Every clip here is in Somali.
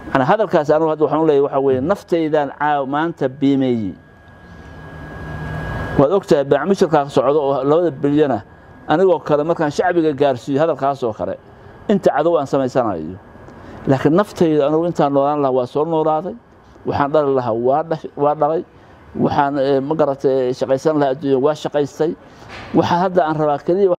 yani hadalkaas anigu hadda waxaan u leeyahay waxa weeye naftaydaan caaw maanta biimeeyey waad ogtahay baacmushirkaa socdo oo labada bilyana anigoo kale markaan shacbiga gaarsiiyo hadalkaas oo kale inta cadow aan samaysanayo laakiin naftayda anigu intaan noolaan lahaa waa soo noolaaday waxaan dhali lahaa waa dhalay waxaan ma garatay shaqaysan lahaa adduunya waa shaqaystay waxaa hadda aan rabaa keliya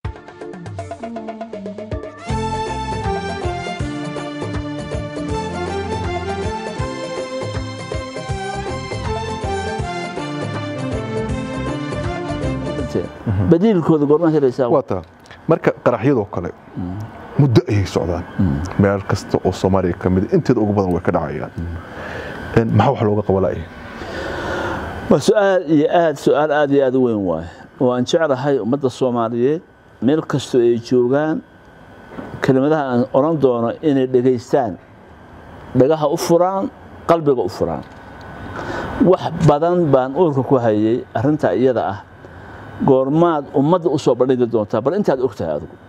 badiilkooda goormaa helaysaa waa taa marka qaraxyadoo kale muddo ayay socdaan meel kasta oo soomaaliya ka mid inteeda ugu badan way ka dhacayaan maxaa wax looga qabalaya waa su-aal iyo aad su-aal aad iyo aad u weyn waaye oo aan jeclahay ummadda soomaaliyeed meel kastoo ay joogaan kelimadaha aan odhan doono inay dhegaystaan dhagaha u furaan qalbiga u furaan wax badan baan uurka ku hayay arrintaa iyada ah goormaad ummadda u soo bandhigi doontaa bal intaad og tahay adigu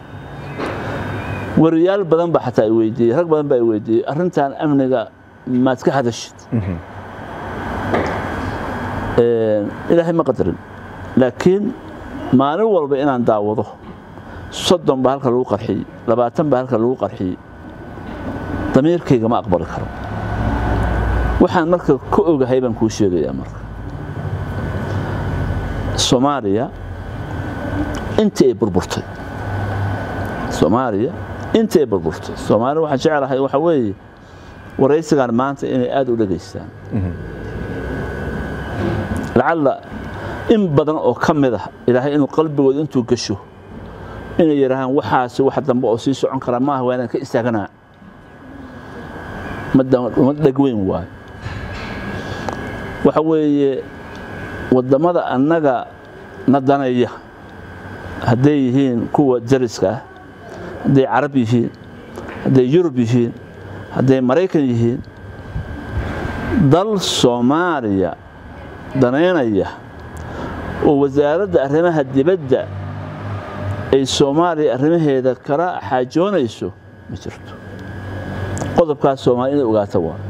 wariyaal badan baa xataa i weydiiyey rag badan baa i weydiiyey arrintan amniga maad ka hadashid ilaahay ma qadarin laakiin maalin walba inaan daawado soddon baa halka lagu qarxiyey labaatan baa halka lagu qarxiyey damiirkayga ma aqbali karo waxaan marka ka ogahay baan kuu sheegayaa marka soomaaliya intii ay burburtay soomaaliya intii ay burburtay soomaaliya waxaan jeclahay waxa weeye waraysigan maanta inay aada u dhegaystaan lacalla in badan oo ka mid ah ilaahay inuu qalbigooda intuu gasho inay yidhaahaan waxaasi wax dambe oo sii socon kara maaha waa inaan ka istaaganaa uma dhegweyn waayo waxa weeye waddamada annaga na danaya hadday yihiin kuwa jariska ah hadday carab yihiin hadday yurub yihiin hadday maraykan yihiin dal soomaaliya danaynaya oo wasaaradda arrimaha dibadda ay soomaaliya arrimaheeda kala xaajoonayso ma jirto qodobkaas soomaaliya inay ogaata waa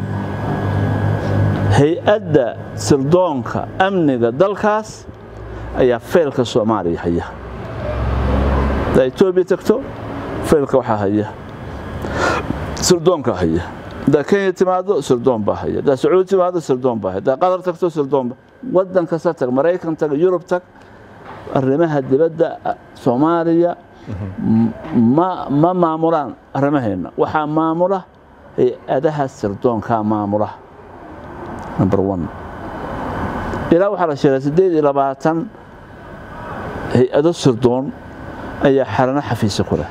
hay-adda sirdoonka amniga dalkaas ayaa faylka soomaaliya haya haddaa etoobiya tagto faylka waxaa haya sirdoonka haya haddaa kenya timaado sirdoon baa haya haddaa sacuudi timaado sirdoon baa haya haddaa qatar tagto sirdoon baa waddan kasta tag maraykan tag yurub tag arrimaha dibadda soomaaliya ma maamulaan arrimaheenna waxaa maamula hay-adaha sirdoonkaa maamula number one ilaa waxaa la sheegay siddeed iyo labaatan hay-ado sirdoon ayaa xarano xafiisa ku leh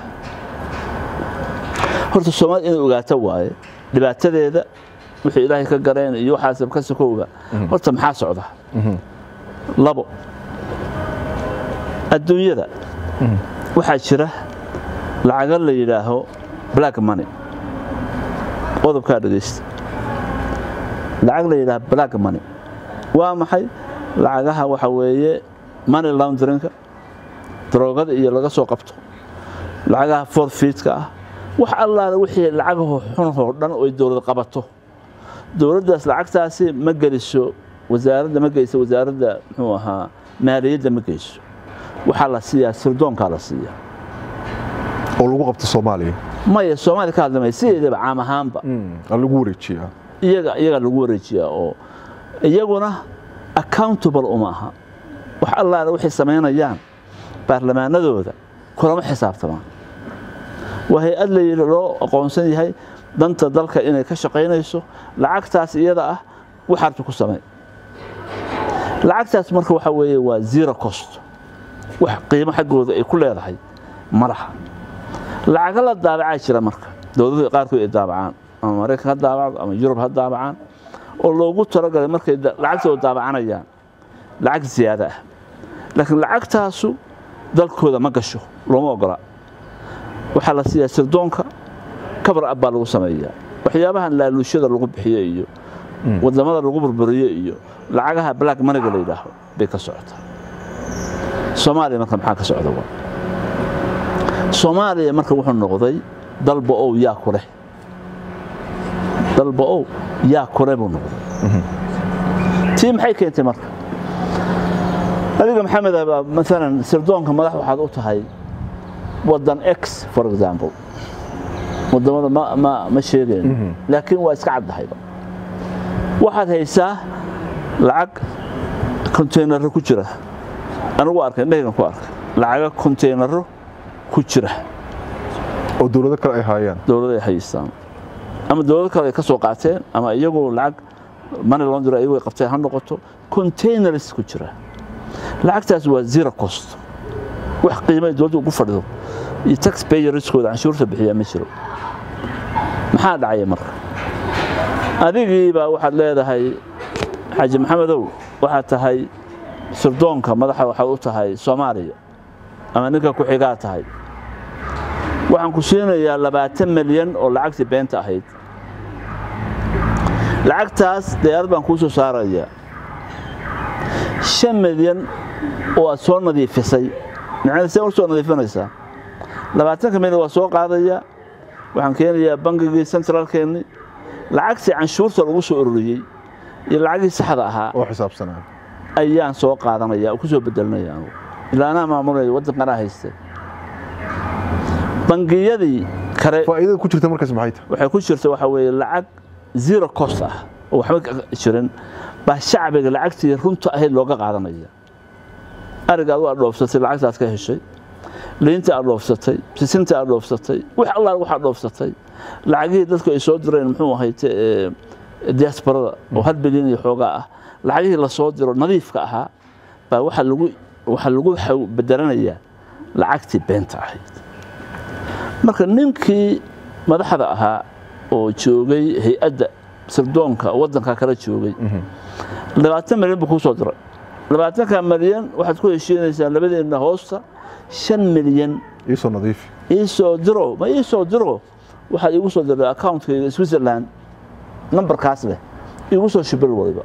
horta soomaalida inay ogaato waaye dhibaatadeeda wixii ilaahay ka gareen iyo waxaas ka sokowga horta maxaa socda labo adduunyada waxaa jira lacago la yidhaaho black money qodobkaa dhegaysta lacag la yidhaha black money waa maxay lacagaha waxa weeye money laundrinka daroogada iyo laga soo qabto lacagaha forfeitka ah wax allaale wixii lacagaho xunhoo dhan oy dowlad qabato dowladdaas lacagtaasi ma geliso wasaaradda ma geyso wasaaradda muxuu ahaa maaliyadda ma geyso waxaa la siiyaa sirdoonkaa la siiyaa oo lagu qabto soomaaliya maya soomaaliya ka hadlamaya sideedaba caam ahaanba lagu wareejiyaa iyaga iyagaa lagu wareejiyaa oo iyaguna accountable uma aha wax allaale waxay samaynayaan baarlamaanadooda kulama xisaabtamaan waa hay-ad la loo aqoonsan yahay danta dalka inay ka shaqaynayso lacagtaas iyada ah waxaarta ku samay lacagtaas marka waxa weeye waa zero cost wax qiimo xaggooda ay ku leedahay ma laha lacago la daabacaa jira marka dowladaha qaarkood ay daabacaan ama maraykan ha daabacdo ama yurub ha daabacaan oo loogu talagalay markay lacagtooda daabacanayaan lacag ziyaado ah laakiin lacagtaasu dalkooda ma gasho looma ogola waxaa la siiyaa sirdoonka kabar ab baa lagu sameeyaa waxyaabahan laaluushada lagu bixiyo iyo wadamada lagu burburiyo iyo lacagaha black maniga la yidhaaho bay ka socotaa soomaaliya marka maxaa ka socda wa soomaaliya marka wuxuu noqday dalba ow yaa ku leh dalba ow yaa kule buu noqday tii maxay keentay marka adiga maxamed abaa maalan sirdoonka madax waxaad u tahay waddan x for example wadamada ma ma ma sheegayno laakiin waa iska caddahayba waxaad haysaa lacag kontaynaro ku jira anigu arkay indhahaygan ku arkay lacaga kontaynaro ku jira oo dowlado kale ay haayaan dowlada ay haystaan ama dowlado kale ay ka soo qaateen ama iyagu lacag money laundry iyagu ay qabteen ha noqoto containers ku jira lacagtaas waa zero cost wax qiimay dowladda ugu fadhido iyo tax payerskooda canshuurta bixiyaa ma jiro maxaa dhacaya marka adigii baa waxaad leedahay xaaji maxamedow waxaad tahay sirdoonka madaxa waxaad u tahay soomaaliya ama ninka ku xigaa tahay waxaan ku siinayaa labaatan milyan oo lacagtii beenta ahayd lacagtaas diyaarad baan kuu soo saarayaa shan milyan oo aad soo nadiifisay macnada see u soo nadiifinaysaa labaatanka milyan waa soo qaadayaa waxaan keenayaa bangigii centralkeenni lacagtii canshuurta lagu soo ururiyey iyo lacagii saxda ahaa oo xisaabsanaa ayaan soo qaadanaya oo ku soo bedelinaya anugu ilaa anaa maamulaya waddankanaa hayste bangiyadii kale faa'iidada ku jirta markaas maxay tahay waxay ku jirta waxa weeye lacag zero cost ah oo waxba ka jirin baa shacbiga lacagtii runta ahayd looga qaadanaya ariga adu aad dhoofsatay lacagtaas ka heshay liinta aad dhoofsatay sisinta aad dhoofsatay wax allaal waxaad dhoofsatay lacagihii dadku ay soo direen muxuu ahayte ee, diasporada oo hal bilyan iyo xoogaa ah lacagihii lasoo diro nadiifka ahaa baa waxa lagu waxa lagu xaw- bedelanayaa lacagtii beenta ahayd marka ninkii madaxda ahaa oo joogay hay-adda sirdoonka waddanka kala joogay labaatan milyan buu kuu soo diray labaatanka milyan waxaad ku heshiinaysaa labadeenna hoosta shan milyan iisoo nadiifi ii soo diro ma ii soo diro waxaad iigu soo diray accountkayga switzerland nambarkaas leh iigu soo shibil waliba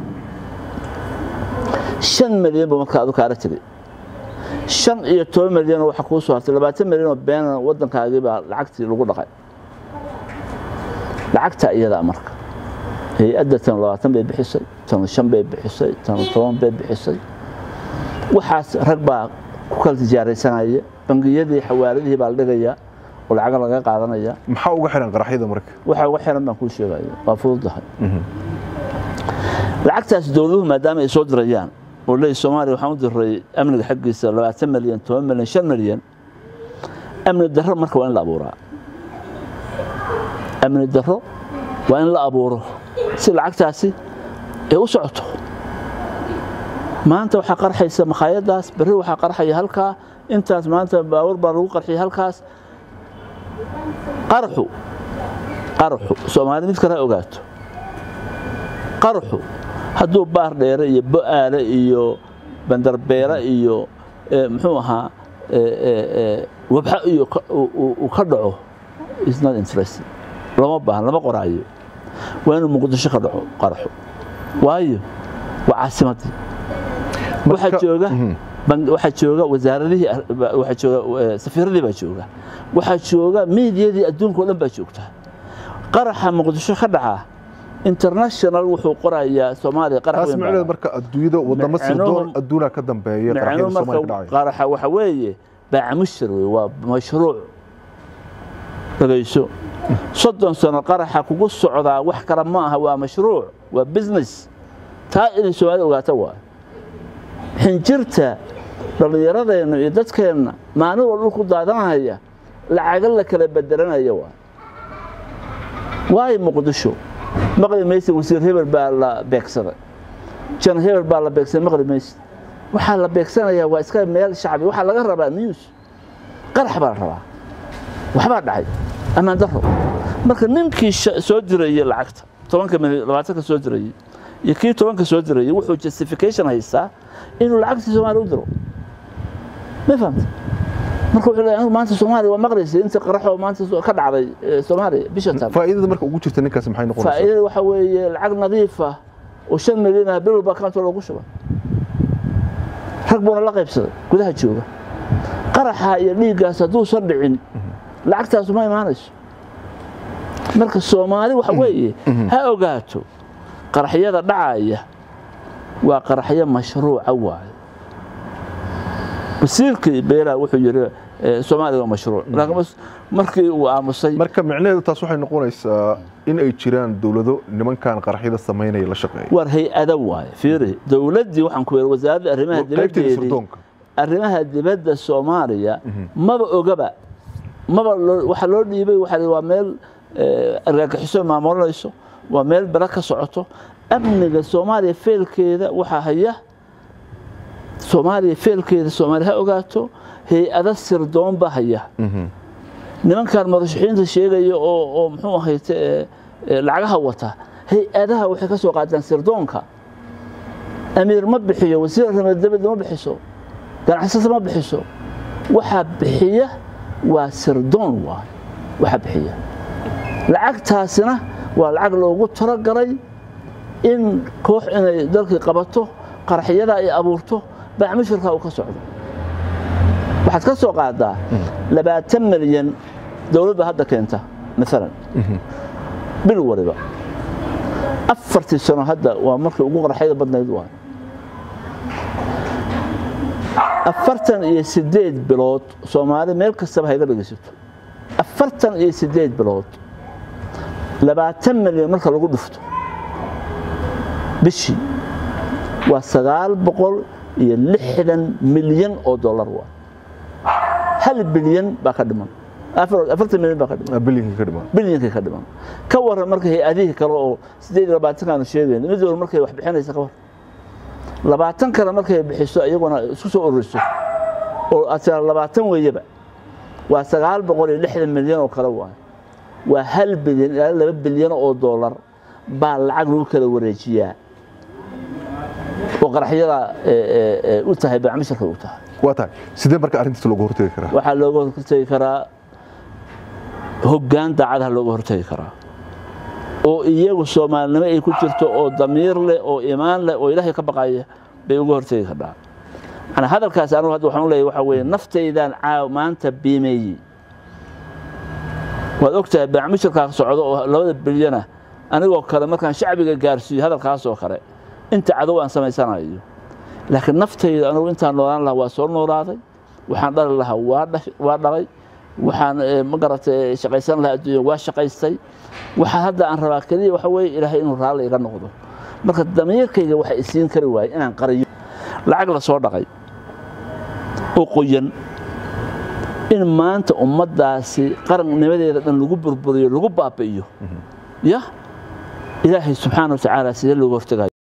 shan milyan buu markaa adu kaala tegay shan iyo toban milyan oo waxa kuu soo hartay labaatan milyan oo beena waddankaagii baa lacagtii lagu dhaqay lacagta iyadaa marka hay-adda tan labaatan bay bixisay tan shan bay bixisay tan toban bay bixisay waxaas rag baa ku kala tijaaraysanaya bangiyadii xawaaladihii baa la dhigayaa oo lacaga laga qaadanaya maxaa uga xiran qaraxyada marka waxa uga xiran baan kuu sheegaya waa fududahay lacagtaas dowladuhu maadaama ay soo dirayaan oo leeyahy soomaaliya waxaan u diray amniga xaggiisa labaatan milyan toban milyan shan milyan amni darro marka waa in la abuuraa amni darro waa in la abuuro si lacagtaasi ay u socoto maanta waxaa qarxaysa makhaayadaas berri waxaa qarxaya halkaa intaas maanta baawar baa lagu qarxiyay halkaas qarxu qarxu soomaali mid kale ha ogaato qarxu hadduu baar dheere iyo bo'aale iyo bandarbeere iyo eh, muxuu ahaa eh, eh, eh, wabxa iyo ka- uu- uu uu ka dhaco is not interesting lama baahan lama qoraayo waa inuu muqdisho ka dhaco qarxu waayo waa caasimadii waxaa Marka- jooga Mhm. bang- waxaa jooga wasaaradihii ar- ba- waxaa jooga eh, safiiradii baa jooga waxaa jooga miidiyadii adduunka oo dhan baa joogta qaraxa muqdisho ka dhaca international wuxuu qorayaa soomaaliya qarax taas weyn baa macnaheed marka adduunyada wadamo Micnuhu- sirdoon adduunaa ka dambeeya micnuhu qaraxyada marka soomaaliya ka dhacaya qaraxa waxa weeye baacamushir wey waa mashruuc dhagayso soddon sano qaraxa kugu socdaa wax kale ma aha waa mashruuc waa business taa inay soomaalida ogaata waa xinjirta dhallinyaradeenna iyo dadkeenna maalin walba dhulku daadanaya lacaga la kala bedelanaya waa waayo muqdisho maqli maysa wasiir hebel baa la beegsaday jan hebel baa la beegsaday maqli maysa waxaa la beegsanayaa waa iska meel shacbi waxaa laga rabaa news qarax baa la rabaa waxbaa dhacay ammaan daro marka ninkii sha- soo dirayey lacagta tobanka milyan labaatanka soo dirayey iyo kii tobanka soo dirayey wuxuu justification haystaa inuu lacagtii soomaaliya u diro ma fahamta marka wuxuu leeyahay anigu maanta soomaaliya waa maqlaysay inta qaraxoo maanta soo- ka dhacday eh, soomaaliya bisha tan faa'iidada marka ugu jirta ninkaasi maxay noqonaysaa faa'iidada waxa weeye lacag nadiif ah oo shan milyan ah bil walba account loogu shuba rag buuna la qaybsaday gudaha jooga qaraxa iyo dhiiggaas hadduusan dhicin lacagtaasu ma imaanayso marka soomaali waxa weeye ha ogaato qaraxyada dhacaya waa qaraxyo mashruuca waaye wasiirkii beelaa wuxuu yidhi eh, soomaaliya waa mashruuc laakiin mas- markii uu aamusay marka micnaheedu taas waxay noqonaysaa in ay jiraan dowlado nimankan qaraxyada samaynaya la shaqeeya war hay-ada waaye fiiri dowladdii waxaan ku yidhi wasaaradda arrimaha qaybteeda dibaddeedii sirdoonka arrimaha dibadda soomaaliya maba ogaba maba loo- waxa loo dhiibay waxa la yidhi waa meel eh, argagixiso maamulanayso waa meel bala ka socoto amniga soomaaliya feelkeeda waxaa haya soomaaliya feelkeeda soomaaliya ha ogaato hay-ada sirdoon baa haya nimankan madaxxiinta sheegaya oo oo muxuu ahayte eh, eh, lacagaha wata hay-adaha waxay ka soo qaataan sirdoonka amiir ma bixiyo wasiir arrimaha dibadda ma bixiso ganacsata ma bixiso waxaa bixiya waa sirdoon waay waxaa bixiya lacagtaasina waa lacag loogu talagalay in koox inay dalkii qabato qaraxyada ay abuurto bacmishirka uu ka socdo waxaad ka soo qaadaa labaatan milyan dowladda hadda keenta maalan bil waliba afartii sano hadda waa markii ugu qaraxyada badnayd waay afartan iyo sideed bilood soomaali meel kastaba hayga dhegeysato afartan iyo sideed bilood labaatan milyan marka lagu dhufto bishii waa sagaal boqol iyo lixdan milyan oo dollar waa hal bilyan baa ka dhiman afar- afartan milyan baa ka dhiman bilinka ka dhiman bilyankii ka dhiman ka waran marka hay-adihii kale oo sideed iyo labaatankaanu sheegayn mid walba markay wax bixinaysa ka war labaatan kale markay bixiso iyaguna isku soo ururiso oo aad tiraa labaatan weeyaba waa sagaal boqol iyo lixdan milyan oo kale waay waa hal bilyan ilaa laba bilyan oo dollar baa lacag lagu kala wareejiyaa oo qaraxyada eh, eh, eh, u tahay bacmisharka u tahay waa tahay sidee marka arrintiisa looga hortegi karaa waxaa looga hortegi karaa hoggaan daacadaha looga hortegi karaa oo iyagu soomaalinimo ay ku jirto oo damiir leh oo imaan leh oo ilaahay ka baqaya bay uga hortegi kardhaa manaa hadalkaas anigu hadda waxaan u leeyahay waxaa weeye naftaydaan caaw maanta biimeeyey waad ogtahay baacmishirkaa socdo oo labada bilyana anigoo kale markaan shacbiga gaarsiiyo hadalkaasoo kale inta cadow aan samaysanayo laakiin naftayda anigu intaan noolaan lahaa waa soo noolaaday waxaan dhali lahaa waa dhash- waa dhalay waxaan eh, ma garatay shaqaysan lahaa adduunya waa shaqaystay waxaa hadda aan rabaa keliya waxa weeye ilaahay inuu raalli iga noqdo marka damiirkayga waxa isiin kari waaye inaan qariyo lacag la soo dhaqay oo qoyan in maanta ummaddaasi qarannimadeeda dhan lagu burburiyo lagu baabi'iyo ya ilaahay subxaana wa tacaala sidee looga hortegayo